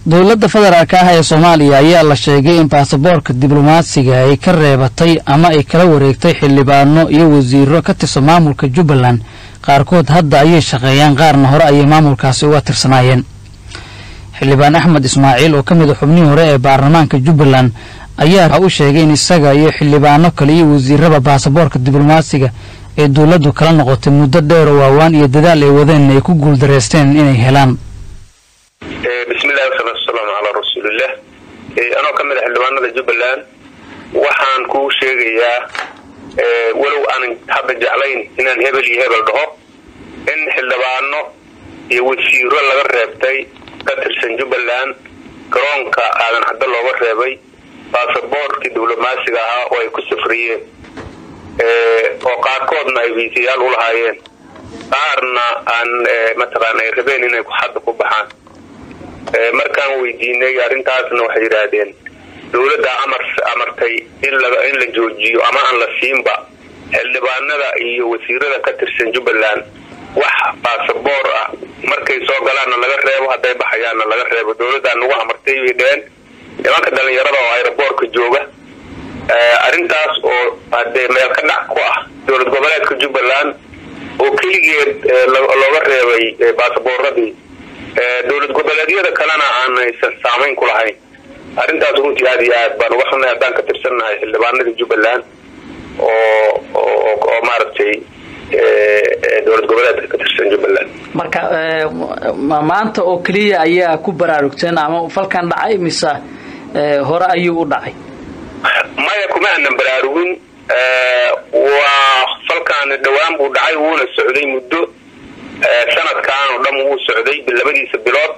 dowladda federaalka ah ee soomaaliya ayaa la sheegay in baasaboorka diblomaasiga ay ka reebatay ama ay kala wareegtay xildhibaano iyo wasiiro ka tirsan maamulka jubbaland qaarkood hadda ayay shaqeeyaan qaarna hore ayay maamulkaasi uga tirsanaayeen xildhibaan axmed ismaaciil oo ka mid a xubnihii hore ee baarlamaanka jubbaland ayaa u sheegay in isaga iyo xildhibaano kale iyo wasiirada baasaboorka diblomaasiga ee dowladdu kala noqotay muddo dheer oo waawaan iyo dadaal ay wadeen ay ku guuldareysteen inay helaan bismillahi wasalaatu wasalaamu calaa rasuulillah anoo ka mid a xildhibaanada jubbaland waxaan kuu sheegayaa walow aanan hadda jeclayn inaan hebel iyo hebel dhaho in xildhibaano iyo wasiiro laga reebtay ka tirsan jubbaland garoonka aadan caddo looga reebay baasaboorkii diblomaasiga ahaa oo ay ku safriyeen oo qaarkoodna ay viisayaal u lahaayeen qaarna aan mataqaana ay rabeen inay hadda ku baxaan markaan weydiinay arrintaasna waxay yidhaahdeen dowladda amar amartay in in la joojiyo ama aan la siinba xildhibaanada iyo wasiirada ka tirsan jubbaland wax baasaboor ah markay soo galaanna laga reebo hadday baxayaanna laga reebo dowladdaa nagu amartay bay dheheen nimanka dhalinyarada oo aeroboortka jooga arrintaas oo hadee meel ka dhac ku ah dowlad goboleedka jubbaland oo keligeed looga reebay baasaboorradii dowlad goboleedyada kalena aanaysan saamayn ku lahayn arrintaas runtii aad iyo aad baan uga xunay haddaan ka tirsannahay xildhibaanadii jubbaland oo oo maaragtay dowlad goboleedka ka tirsan jubbaland marka maanta oo keliya ayaa ku baraarugteen ama falkan dhacay mise hore ayuu u dhacay maya kuma aanan baraarugin waa falkaani dhowaan buu dhacay wuuna socday muddo sanadkan oo dhan wuu socday labadiisa bilood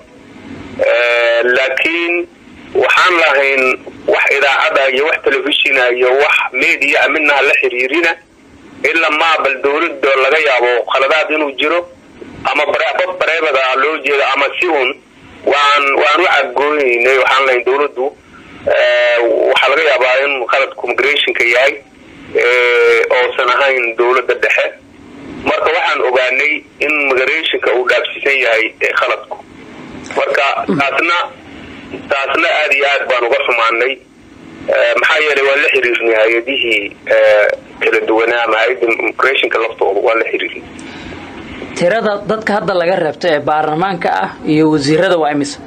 laakiin waxaan lahayn wax idaacada iyo wax telefishina iyo wax media midnaha la xiriirina ilaa maabal dowlada laga yaabo khaladaad inuu jiro ama bab bareebada loo jeedo ama si un waan waan u cadgoonaynay waxaan lahayn dowladdu waxaa laga yaabaa in khaladku migrationka yahay oosan ahayn dowladda dhexe marka waxaan ogaanay in migrationka uu dhaafsiisan yahay khaladku marka taasna taasna aada iyo aad baan uga xumaanay maxaa yeelay waan la xiriirnay hay-adihii kala duwanaa ama hay-adda migrationka laftooda waan la xiriirnay tirada dadka hadda laga reebto ee baarlamaanka ah iyo wasiirada waa imisa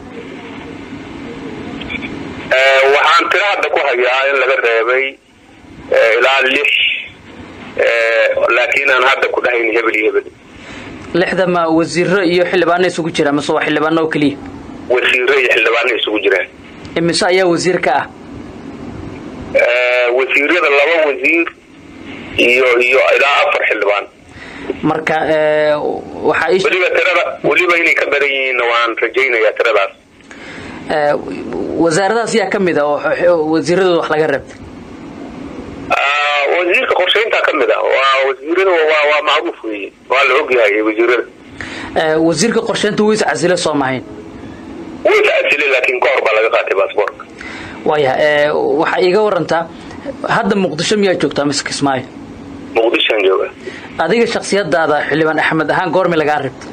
waxaan tiro hadda ku hayaa in laga reebay ilaa lix laakiin aan hadda ku dhahayn hebel iyo hebel lixda ma wasiiro iyo xildhibaano isugu jira mase waa xildhibaano oo keliya wasiiro iyo xildhibaano isugu jiraan imise ayaa wasiir ka ah wasiirada laba wasiir iyo iyo ilaa afar xildhibaan marka waxaa weliba tirada weliba inay ka badan yihiinna waan rajaynayaa tiradaas wasaaradaas yaa ka mid a oo wasiiradooda wax laga reebtay wasiirka qorshayntaa ka mid a waa wasiirada waa waa macruuf weeye waa la ogyahay wasiirada wasiirka qorshaynta wuu is casile soo mahayn wuu is casile laakiin ka hor baa laga qaatay baasboorka waya waxaa iiga warantaa hadda muqdisho miyaa joogtaa mise kismaayo muqdishoan jooga adiga shaksiyadaada xildhibaan axmed ahaan goormi lagaa reebtay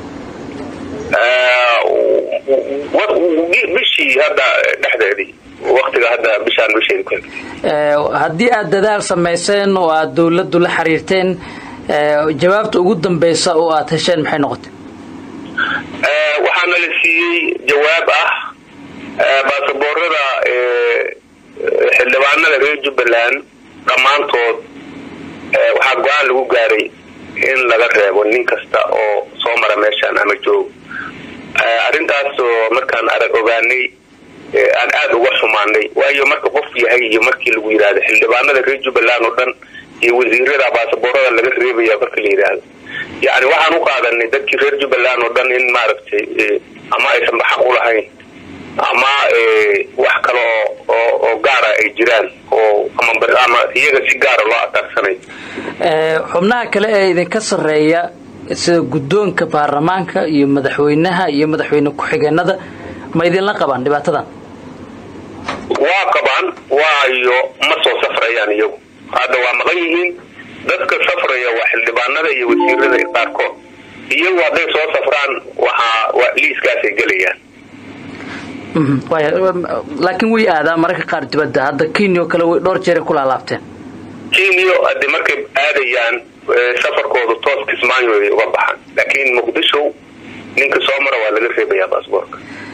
bishii hadda dhexdeedii waktiga hadda bishaan bisheedi ku haddii aad dadaal samayseen oo aad dowladdu la xiriirteen jawaabta ugu dambeysa oo aad hesheen maxay noqotay waxaana la siiyey jawaab ah baasaboorada xildhibaanada reer jubbaland dhammaantood waxaa go-aan lagu gaaray in laga reebo nin kasta oo soo mara meeshaan ama joog arrintaasoo markaan arag ogaanay aan aada uga xumaanay waayo marka qof yahay iyo markii lagu yidhaahdo xildhibaanada reer jubbaland oo dhan iyo wasiirada baasaboorada laga reebaya marka la yidhaahdo yacni waxaan u qaadanay dadkii reer jubbaland oo dhan in maaragtay ama aysan xaq u lahayn ama wax kale oo oo gaara ay jiraan oo ama iyaga si gaara loo ataarsanayo xubnaha kale ee idinka sarreeya sida guddoonka baarlamaanka iyo madaxweynaha iyo madaxweyne ku-xigeenada ma idinla qabaan dhibaatadan waa qabaan waayo ma soo safrayaan iyagu hadda waa maqan yihiin dadka safraya waa xildhibaanada iyo wasiirada qaarkood iyagu hadday soo safraan waxaa liiskaasay gelayaan laakiin way aadaa mararka qaar dibadda hadda kenya oo kale way dhowr jeeray ku laalaabteen kenya hadde markay aadayaan safarkooda toos kismaayo ay uga baxaan laakiin muqdisho ninka soo mara waa laga reebayaa baasboorka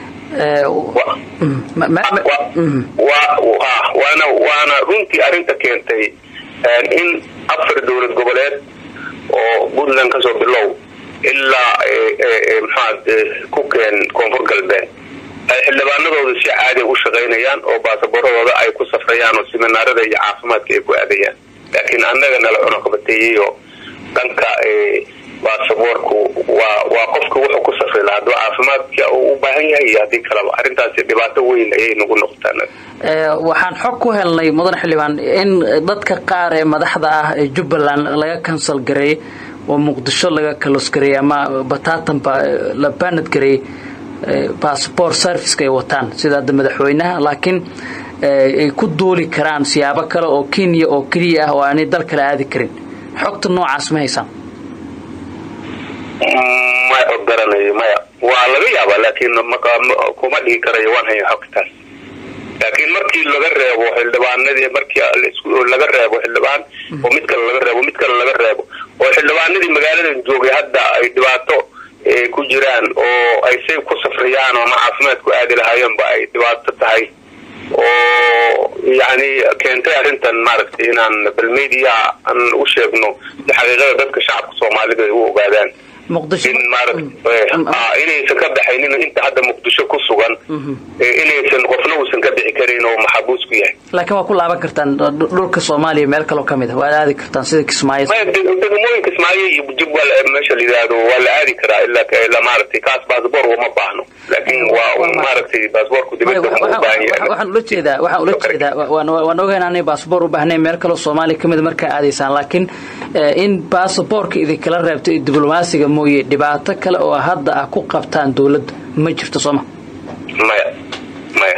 waana waana runtii arrinta keentay in afar dowlad goboleed oo puntland kasoo bilow ilaa maxaad ku keen koonfur galbeed ay xildhibaanadooda si caadi u shaqaynayaan oo baasaboorradooda ay ku safrayaan oo siminaarada iyo caafimaadka ay ku aadayaan laakiin annaga nala cunuqabateeyey oo dhanka baasaboorku waa waa qofka wuxuu ku safri lahaa hadduu caafimaadka uu u baahan yahay iyo haddii kaleba arrintaasi dhibaato weyn ayay nagu noqotaa waxaan xog ku helnay mudan xildhibaan in dadka qaar ee madaxda ah ee jubbaland laga kansal gareeyey oo muqdisho laga kalos gareeyey ama bataatanba la baanad gareeyey bassbort serviceka ay wataan sida hadda madaxweynaha laakiin ay ku duuli karaan siyaabo kale oo kenya oo keliya ah oo aanay dal kale aadi karin xogta noocaas ma haysaan ma garanayo maya waa laga yaabaa laakiin kuma dhihi karayo waan haya xogtaas laakiin markii laga reebo xildhibaanadii markii laga reebo xildhibaan oo mid kale laga reebo mid kale laga reebo oo xildhibaanadii magaaladan joogay hadda ay dhibaato ku jiraan oo ay say ku safriyaan ama caafimaad ku aadi lahaayeenba ay dhibaato tahay oo yani keentay arrintan maaragtay inaan bal media aan u sheegno si xaqiiqada dadka shacabka soomaalida ay u ogaadaan in maarata inaysan ka baxaynin inta hadda muqdisho ku sugan inaysan qofna uusan ka bixi karin oo maxabuus ku yahay laakiin waa ku laaban kartaan dhulka soomaaliya meel kaloo kamid a waad aadi kartaan sida kismaayo degmooyin kismaayo iyo jib meesha la yidhaahdo waa la aadi karaa ilaa maaragtay kaas baasboor uma baahno laakiin waa maaragtay baasboorku dibadda uma baahan yahay waxaan ula jeedaa waxaan ula jeedaa waan ogayn aanay baasboor u baahnayn meel kaloo soomaaliya kamid markaa aadaysaan laakiin in baasaboorka idinkala reebto iyo diblomaasiga mooye dhibaato kale oo hadda ah ku qabtaan dowladda ma jirto sooma maya maya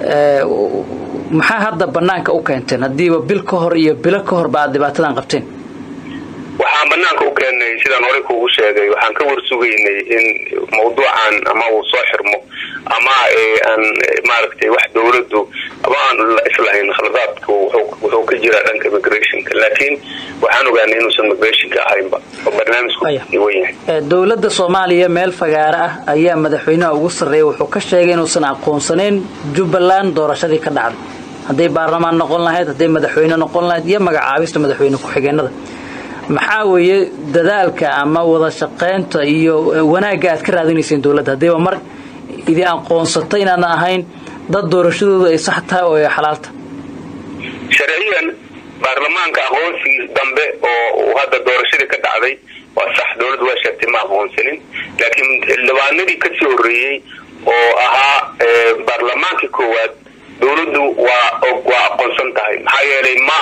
maxaa hadda banaanka u keenteen haddiiba bil ka hor iyo bilo ka horba aad dhibaatadan qabteen waxaan banaanka u keennay sidaan horey kuugu sheegay waxaan ka warsugaynay in mawduucan ama uu soo xirmo ama aan maaragtay wax dowladdu ama aan islahayn khaladaadku wuxuu ka jiraa dhanka migrationka laakiin waxaan ogaanay inuusan migrationka ahaynba oo barnaamijku wan yahay dowladda soomaaliya meel fagaaro ah ayaa madaxweynaha ugu sarreeya wuxuu ka sheegay inuusan aqoonsanayn jubbaland doorashadii ka dhacday hadday baarlamaan noqon lahayd hadday madaxweyne noqon lahayd iyo magacaabista madaxweyne ku-xigeenada maxaa weeye dadaalka ama wada shaqaynta iyo wanaagga aad ka raadinayseen dowladda haddiiba mar idin aqoonsata inaadan ahayn dad doorashadoodu ay sax tahay oo ay xalaalta sharciyan baarlamaanka aqoonsigii dambe oo hadda doorashadii ka dhacday waa sax dowladdu waa sheegtay ma aqoonsanin laakiin xildhibaanadii kasii horreeyey oo ahaa baarlamaankii koowaad dowladdu waa waa aqoonsan tahay maxaa yeelay ma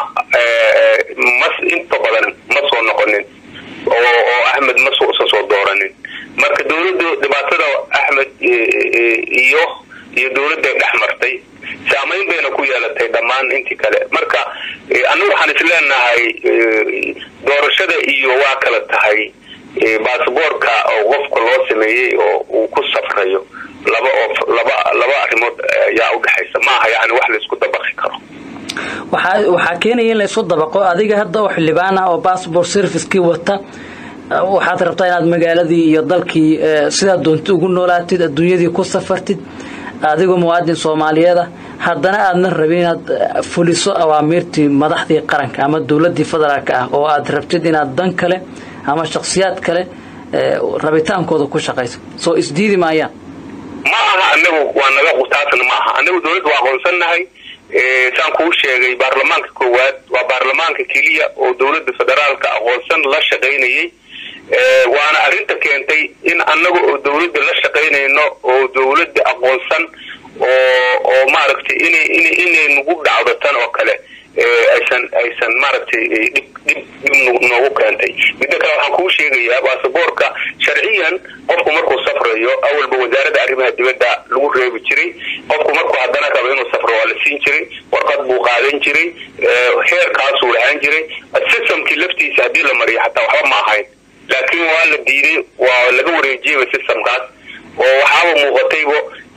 ma inta badan ma soo noqonin oo oo axmed ma usan soo dooranin marka dowladdu dhibaatada axmed iyo iyo dowladday dhex martay saamayn bayna ku yeelatay dhammaan intii kale marka annagu waxaan isleenahay doorashada iyo waa kala tahay baasboorka oo qofka loo sameeyey oo uu ku safrayo laba oo laba laba arrimood ayaa udhexaysa maaha yani wax laisku dabaqi karo waxaa waxaa keenaya in laysu dabaqo adiga hadda oo xildhibaan ah oo bassbort servicekii wata waxaad rabtaa inaad magaaladii iyo dalkii sidaad doonta ugu noolaatid adduunyadii ku safartid adigoo muwaadin soomaaliyeeda haddana aadna rabin inaad fuliso awaamiirtii madaxdii qaranka ama dowladii federaalka ah oo aad rabtid inaad dan kale ama shaksiyaad kale rabitaankooda ku shaqayso soo isdiidi maayaan ma aha anagu waa naga taasna ma aha anagu dowladda waa aqoonsannahay saan kuu sheegay baarlamaanka koowaad waa baarlamaanka keliya oo dowladda federaalka aqoonsan la shaqaynayay waana arrinta keentay in annaga oo dowladda la shaqaynayno oo dowladda aqoonsan oo oo maaragtay inay in inay nagu dhacdo tan oo kale aysan aysan maaragtay dhib dhib dhib noogu keentay midda kale waxaan kuu sheegayaa baasaboorka sharciyan qofku markuu safrayo awalba wasaaradda arrimaha dibadda lagu reebi jiray qofku markuu haddana rabo inuu safro waa la siin jiray warqad buu qaadan jiray heerkaasuu lahaan jiray systemkii laftiisa haddii la mariyo xataa waxba ma ahayn laakiin waa la diiday waa laga wareejiyeyba systemkaas oo waxaaba muuqataybo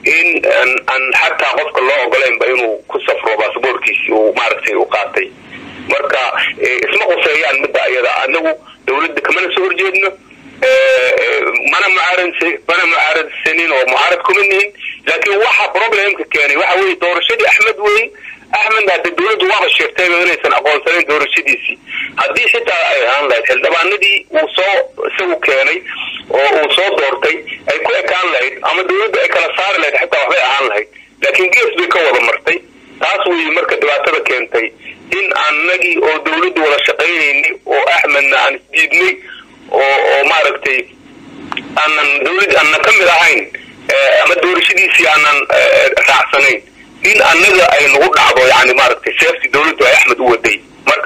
in aan xataa qofka loo ogolaynba inuu ku safro basaboorkiisi uu maaragtay u qaatay marka isma quseeyaan midda ayada anagu dawladda kamana soo horjeedno mana mucaarad mana mucaaradsanin oo mucaarad kuma nihin laakiin waxa problemka keenay waxa weye doorashadii axmed wey axmed hadde dawladdu waaba sheegtayba inaysan aqoonsanayn doorashadiisii haddii xitaa ay ahaan lahayd xildhibaanadii uu soo isagu keenay oo uu soo doortay ay ku ekaan lahayd ama dawladdu ay kala saari lahayd xitaa waxbay ahaan lahayd laakiin gees bay ka wada martay taas wey marka dhibaatada keentay in anagii oo dawladdu wada shaqaynaynay oo axmedna aan isdiidnay oo oo maaragtay aanan dawlad aanan ka mid ahayn ama doorashadiisii aanan raacsanayn in annaga ay nagu dhacdo yani maaragtay seefti dawladdu ay axmed u waday marka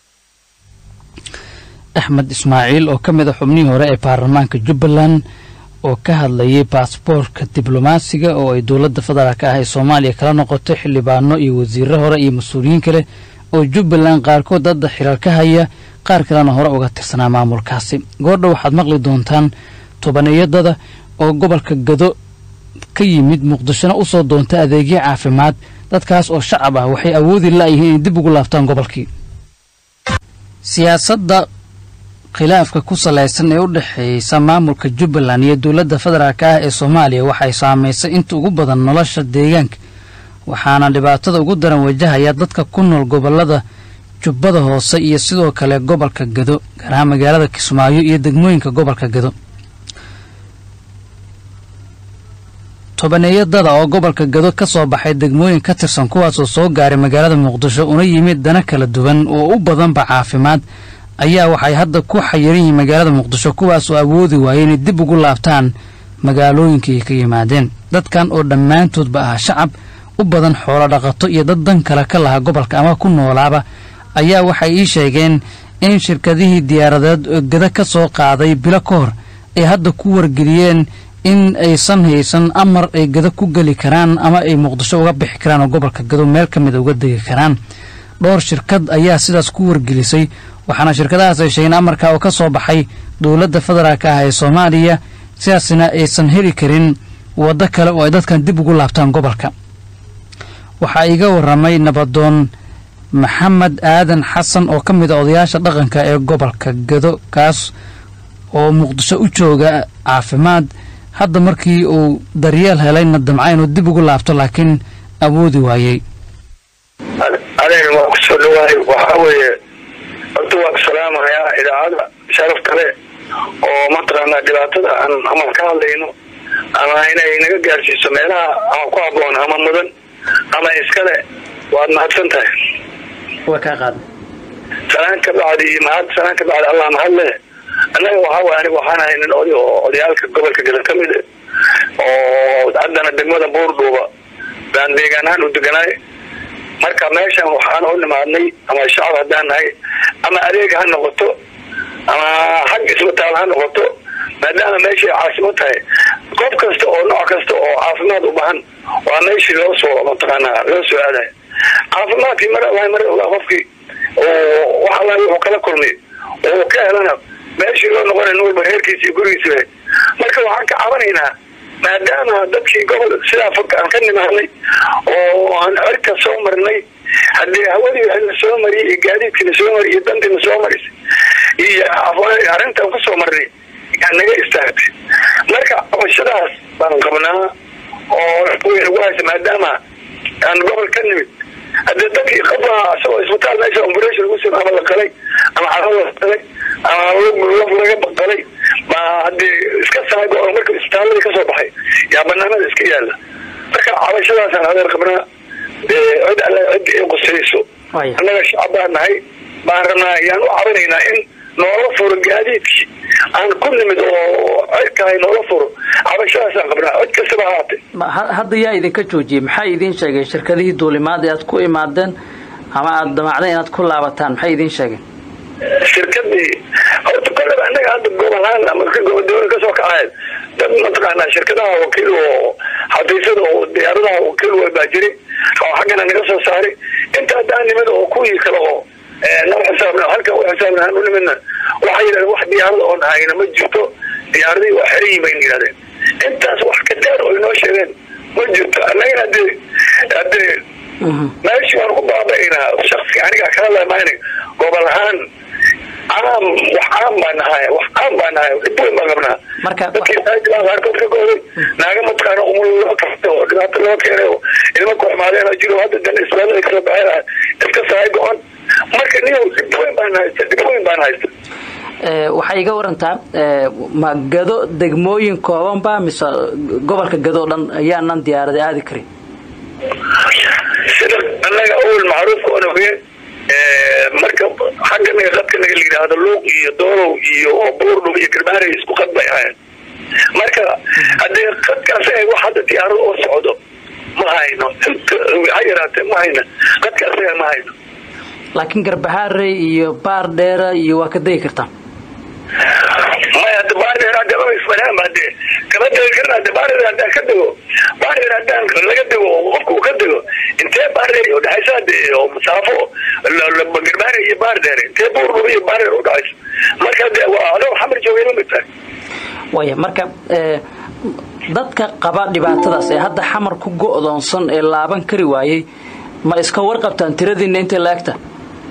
axmed ismaaciil oo ka mid a xubnihii hore ee baarlamaanka jubbaland oo ka hadlayay baasboorka diblomaasiga oo ay dowladda federaalk ah ee soomaaliya kala noqotay xildhibaano iyo wasiirro hore iyo mas-uuliyiin kale oo jubbaland qaarkood hadda xirar ka haya qaar kalena hore uga tirsanaa maamulkaasi goordha waxaad maqli doontaan tobaneeyadada oo gobolka gado ka yimid muqdishona u soo doonta adeegyo caafimaad dadkaas oo shacab ah waxay awoodi la'yihiin inay dib ugu laabtaan gobolkii siyaasadda khilaafka ku salaysan ee u dhexeeysa maamulka jubbaland iyo dowladda federaalk ah ee soomaaliya waxay saamaysay inta ugu badan nolosha deegaanka waxaana dhibaatada ugu daran wajahaya dadka ku nool gobollada jubbada hoose iyo sidoo kale gobolka gado gaar ahaan magaalada kismaayo iyo degmooyinka gobolka gado tobaneeyadada oo gobolka gado ka soo baxay degmooyin ka tirsan kuwaasoo soo gaaray magaalada muqdisho una yimid dana kala duwan oo u badanba caafimaad ayaa waxay hadda ku xayiran yihiin magaalada muqdisho kuwaasoo awoodi waayay inay dib ugu laabtaan magaalooyinkii ay ka yimaadeen dadkan oo dhammaantoodba ah shacab u badan xoolo dhaqato iyo dad dan kale ka lahaa gobolka ama ku noolaaba ayaa waxay ii sheegeen in shirkadihii diyaaradeed oo gada ka soo qaaday bilo ka hor ay hadda ku wargeliyeen in aysan haysan amar ay gado ku geli karaan ama ay muqdisho uga bixi karaan oo gobolka gado meel ka mida uga degi karaan dhowr shirkad ayaa sidaas ku wargelisay waxaana shirkadahaas ay sheegeen amarka oo ka soo baxay dowladda federaalk ah ee soomaaliya sidaasna aysan heli karin waddo kale oo ay dadkan dib ugu laabtaan gobolka waxaa iga warramay nabadoon maxamed aadan xasan oo ka mid a odayaasha dhaqanka ee gobolka gado kaas oo muqdisho u jooga caafimaad hadda markii uu daryeel helayna damca inuu dib ugu laabto laakiin awoodi waayey adeer waa ku soo dhawaay waxaa weeye horta waa ku salaamayaa idaacada sharaf kale oo mataqaanaa dhibaatada aan ama ka hadlayno ama inay naga gaarsiiso meelaha ama ku habboon ama mudan ama iskale waad mahadsan tahay waa kaa qaada salaan ka bacdi mahad salaan ka bacdi allah mahad leh annaga waxaa waay aniga waxaan ahay nin oday oo odayaalka gobolka gada ka mid oo haddana degmada buurdhuuba baan deegaan ahaan u deganaay marka meeshan waxaan u nimaadnay ama shacab haddaan nahay ama adeeg ha noqoto ama xag isbitaal ha noqoto maadaama meeshay caasimo tahay qof kasta oo nooc kasta oo caafimaad u bahan waa meeshii loo soo mataqaanaa loo soo aadayo caafimaadkii mar alla mar ogaa qofkii oo wax alla wuxuu kala kulmay oo ka helana meeshii loo noqonay nin walba reerkiisa iyo gurigiisa marka waxaan ka cabanaynaa maadaama dadkii gobol sidaa fog aan ka nimaadnay oo aan cirka soo marnay haddii hawadii la soo mariyay iyo gaadiidkii la soo mariyay iyo dantii la soo marisay iyo arrintaan kusoo marnay yaa naga istaagtay marka cabashadaas baan qabnaa oo nagu haysa maadaama aan gobol ka nimid haddii dadkii qaba isagoo isbitaal meesha operation lagu sima ama la qalay ama caro la qalay ama laf laga qalay ma haddii iska saago oo marka isbitaaladii kasoo baxay yaa banaanada iska yaala marka cabashadaasaan adeer qabnaa cid alle cid ay qusayso annaga shacab baan nahay baan rabnaa yaan u cabanaynaa in noola furo gaadiidkii aan ku nimid oo cirkahay noola furo cabashadaasaan qabnaa cid kastaba haatay hadda yaa idinka joojiyey maxay idiin sheegeen shirkadihii duulimaad ee aad ku imaadeen ama aada damacdeen inaad ku laabataan maxay idiin sheegeen shirkadii horta kolleba annaga hadda gobolahaan ama gobodoola kasoo kacayd dad mataqaanaa shirkadaha wakiil oo xafiisyada oo diyaaradaha wakiil way baa jiri oo xaggana naga soo saaray inta haddaan nimid oo kuwii kale oo noo xisaabna halkan u xisaabna aan u nimidna waxay yidhahdeen wax diyaarada oon hayna ma jirto diyaaradihii waa xerayi bayna yidhahdeen intaas wax ka dheer oo inoo sheegeen ma jirto annagana hadee hadee meeshii waan ku baabaynaa shaksi aniga kala lamaana gobol ahaan caam wax caam baa nahay wax caam baa nahay dhib weyn baan qabnaa Marka- dadkii saajibaa qaarkood ka gooday naaga mataqaana umul loo kasta oo dhibaato loo keenay oo ilmo ku xumaadeen oo jiro hadda dan islaamada kasoo baxeen iska sahay go-on marka niyow dhib weyn baan haysta dhib weyn baan haysta Ee, waxay iga warantaa ee, ma gado degmooyin kooban ba mise gobolka gado o dhan ayaanan diyaarada aadi karin sida annaga awel macruufka oon ogeen marka xagga naga qadka naga la yidhaahdo luuq iyo doolow iyo buurdhub iyo garbaarey isku qad bay ahayn marka haddee qadkaas ay wax hadda diyaarado oo socdo ma hayno inta ha yaraatee ma hayno qadka asaga ma hayno laakiin garbahaarey iyo baar dheera iyo waa ka degi kartaa maya hadda baardheer hadda ma isbanaan hadde kama degi karna hadde baardheer haddaan ka dego baardheer haddaan laga dego oo qofka uu ka dego intee baardheer u dhexaysa hadde oo masaafo garbaare iyo baardheer intee buurdhub iyo baardheer u dhexaysa marka hadde waa adoo xamar joogay la mid tahay waaya marka ee, dadka qaba dhibaatadaas ee hadda xamar ku go'doonsan ee laaban kari waayey ma iska warqabtaan tiradiinna intay la egta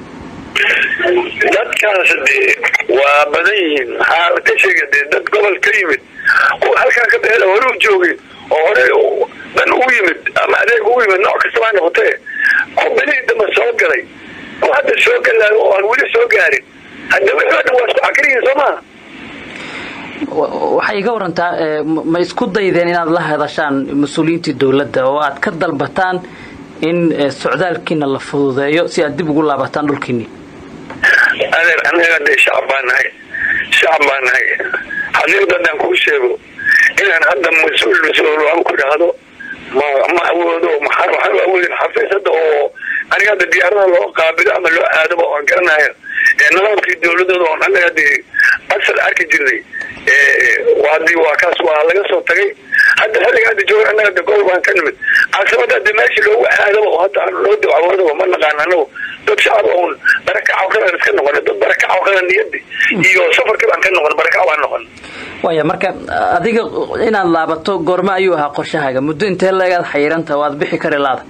dadkaas dee waa badan yihiin maxaa ka sheega dee dad gobol ka yimid kuwa halkaa ka baxeen oo hore u joogay oo hore dan u yimid ama adeeg u yimid nooc kastaba ha noqotee ku bilihii dambe soo galay kuwa hadda soo galaayo oo aan weli soo gaarin hadda wixii oo dhan waa isku cakriyihin soo maha Wa- waxay iga warantaa ee, ma ma isku daydeen inaad la hadashaan mas-uuliyiintii dowladda oo aad ka dalbataan in ee, socdaalkiina la fududeeyo si aad dib ugu laabataan dhulkiinni adeer annaga dee shacab baa nahay shacab baa nahay xadiiqda haddaan kuu sheego inaan hadda mas-uul mas-uul aan ku dhahdo ma ma awoodo maxaa waxaan u awoodin xafiisada oo aniga hadda diyaarada loo qaabilo ama loo aadaba oon garanayo ee nidaamkii dowladooda oon annaga dee asal arki jirnay hadii waa kaas waa laga soo tagay hadda xilliga hadda jooga annaga de gobol baan ka nimid caasimada hadda meesha loogu aadaba oo hadda aan loo dawcawoodaba ma naqaan anagu dad shacab oon barakacaw kalan iska noqon dad barakacaw kalan niyadi iyo safarka baan ka noqon barakacaw baan noqon waaya marka adiga inaad laabato goorme ayuu ahaa qorshahaaga muddo intee leegaad xayiiranta waad bixi kari laada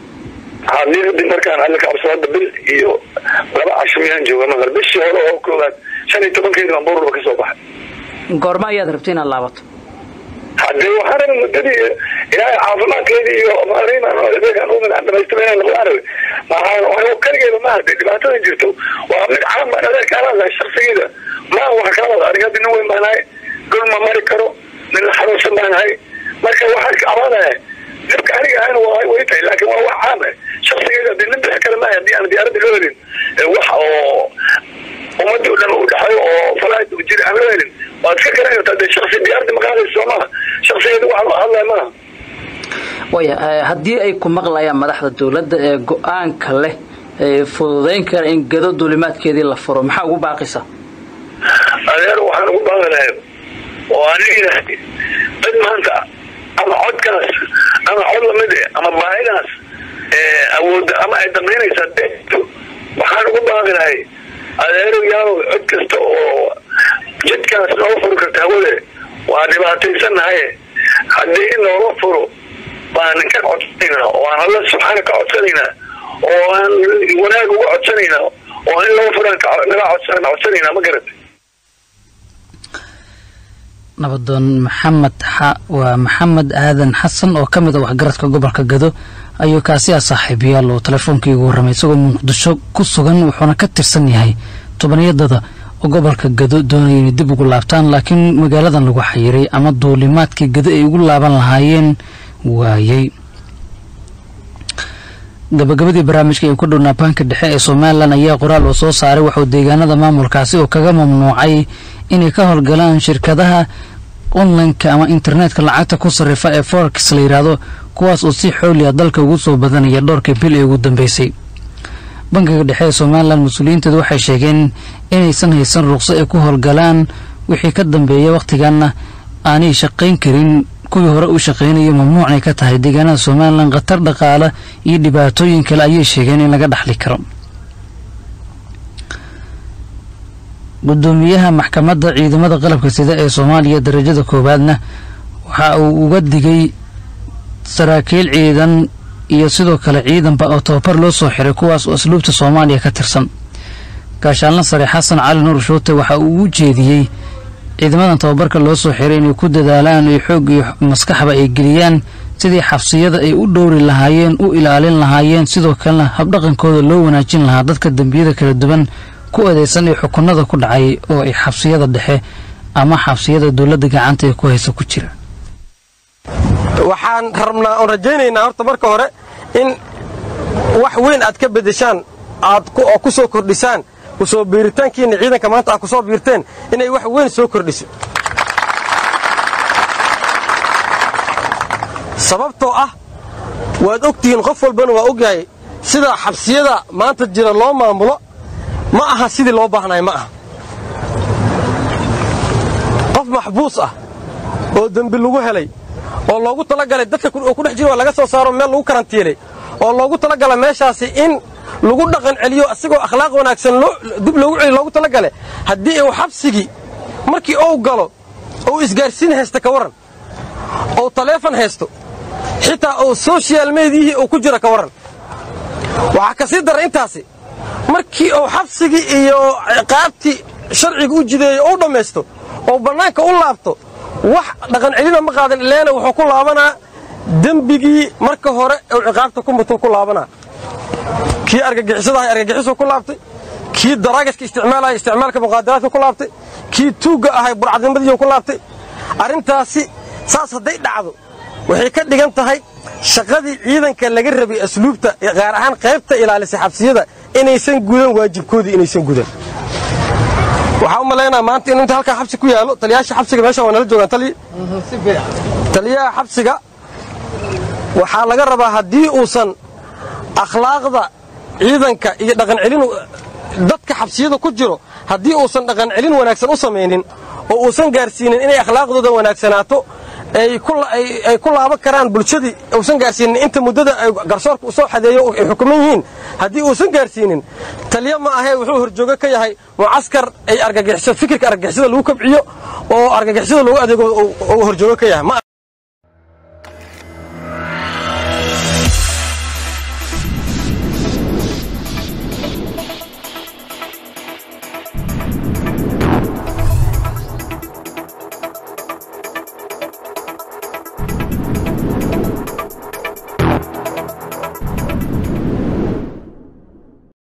hadii hadii markaan alla kacabso hadda bil iyo laba casho miyaan jooga maqal bishii hore oo koowaad shan iyo tobankeedi baan buurba kasoo baxay goorme ayaad rabta inaad laabato hadee waxaan rabay muddadii ilaahay caafimaadkeedii iyo maarimaan umid dhamaystira inaan noqdaan rabay maxaa kaligeeda maaha de dhibaatada jirto waa mid caam baan adeerka alaadahay shaksigeeda maa wax kala wada aniga hadda nin weyn baan ahay dhul ma mari karo nin la xanuunsan baan ahay marka waxaan ka cabaanaya dhibka aniga ahayna waa way tahay laakiin waa wax caam ah shaksigeeda de nin bixi kale maaha haddii aan diyaaradda loo helin wax oo ummadii o dhan u dhexayo oo falaad jir aan loo helin waad iska garanaysaa de shaksi diyaaradda maqaadaysa soo maha shaksigeeda waxaan hadlaya maaha waaya haddii ay ku maqlayaan madaxda dowladda ee go-aanka leh ee fududayn kara in gado duulimaadkeedii la furo maxaa ugu baaqaysa adeer waxaan ugu baaqi lahay oo aniga dad maanta ama codkaas ama cod lamid eh ama baahidaas awoodda ama ay damaynaysaa deto waxaan ugu baaqi lahay adeero yaaw cod kasta oo jidkaas nooga furi karta hawade waa dhibaataysanahaye haddii in looga furo baan ka codsanaynaa oo aan alla subxaana ka codsanaynaa oo aan wanaag uga codsanaynaa oo in looga furaan naga codsanaynaa ma garata nabadoon maxamed waa maxamed aadan xasan oo ka mid a waxgaradka gobolka gado ayuu kaasi ah saaxiibayaal oo teleefoonkii ugu warramay isagoo muqdisho ku sugan wuxuuna ka tirsan yahay tobaniyadada oo gobolka gado doonaya inay dib ugu laabtaan laakiin magaaladan lagu xayiray ama duulimaadkii gado ay ugu laaban lahaayeen waayey gabagabadii barnaamijka ee ku dhownaa baanka dhexe ee somalilan ayaa qoraal uu soo saaray waxuu deegaanada maamulkaasi oo kaga mamnuucay inay ka howlgalaan shirkadaha onlineka ama internetka lacagta ku sarrifa ee forex la yidhaahdo kuwaas oo si xooliya dalka ugu soo badanaya dhowrkii bil ee ugu dambeysay bankiga dhexe ee somalilan mas-uuliyiinteedu waxay sheegeen inaysan haysan ruqso ay ku howlgalaan wixii ka dambeeya wakhtiganna aanay shaqayn karin kuwii hore u shaqaynaya mamnuucnay ka tahay deegaanada somalilan khatar dhaqaale iyo dhibaatooyin kale ayay sheegeen in laga dhaxli karo gudoomiyaha maxkamadda ciidamada qalabka sida ee soomaaliya darajada koowaadna waxa uu uga digay saraakiil ciidan iyo sidoo kale ciidanba oo tababar loo soo xiray kuwaas oo asluubta soomaaliya ka tirsan gaashaalna sare xasan cali nuur shuute waxa uu u jeediyey ciidamadan tababarka loo soo xiray inay ku dadaalaan iyo xoog iyo maskaxba ay geliyaan sidii xabsiyada ay u dhowri lahaayeen u ilaalin lahaayeen sidoo kalena habdhaqankooda loo wanaajin lahaa dadka dembiyada kala duwan ku adeysan ee xukunada ku dhacay oo ay xabsiyada dhexe ama xabsiyada dowladda gacanta ee ku haysa ku jira waxaan rabnaa oon rajaynaynaa horta marka hore in wax weyn aad ka beddeshaan aad oo ku soo kordhisaan kusoo biiritaankiinna ciidanka maanta aad ku soo biirteen inay wax weyn soo kordhiso sababtoo ah waad ogtihiin qof walbana waa ogyahay sida xabsiyada maanta jira loo maamulo ma aha sidii loo baahnaay ma aha qof maxbuus ah oo dembi lagu helay oo loogu talagalay dadka oo ku dhex jira waa laga soo saaro meel lagu karantiilay oo loogu talagala meeshaasi in lagu dhaqan celiyo asigoo akhlaaq wanaagsan dib loogu celiyo loogu talagale haddii uu xabsigii markii uu galo ou isgaarsiin haysta ka warran ou taleefon haysto xitaa uu sochial mediyihii uu ku jiro ka warran waxaa ka sii dara intaasi markii uu xabsigii iyo ciqaabtii sharciga u jideeyo ou dhammaysto oo bannaanka u laabto wax dhaqan celina ma qaadan ileena wuxuu ku laabanaa dembigii marka hore uu ciqaabta ku mutuu ku laabanaa kii argagixisadahay argagixisuu ku laabtay kii daraagaska isticmaalaya isticmaalka muqaadaraadka ku laabtay kii tuugga ahay burcadnimadiiu ku laabtay arrintaasi saas hadday dhacdo waxay ka dhigan tahay shaqadii ciidanka laga rabay asluubta gaar ahaan qaybta ilaalisay xabsiyada inaysan gudan waajibkoodii inaysan gudan waxaa u malaynaa maanta in inta halkaa xabsi ku yaallo taliyaasha xabsiga meeshan waa nala joogaan taliya taliyaha xabsiga waxaa laga rabaa haddii uusan akhlaaqda ciidanka iyo dhaqan celin dadka xabsiyada ku jiro haddii uusan dhaqan celin wanaagsan u samaynin oo uusan gaarsiinin inay akhlaaqdooda wanaagsanaato ay ku laaban karaan bulshadii uusan gaarsiinin inta muddada ay garsoorka u soo xadeeyo ay xukuman yihiin haddii uusan gaarsiinin taliya ma ahee wuxuu horjoogo ka yahay mucaskar ay argagixiso fikirka argagixisada lagu kabciyo oo argagixisada lagu adeego uu horjoogo ka yahay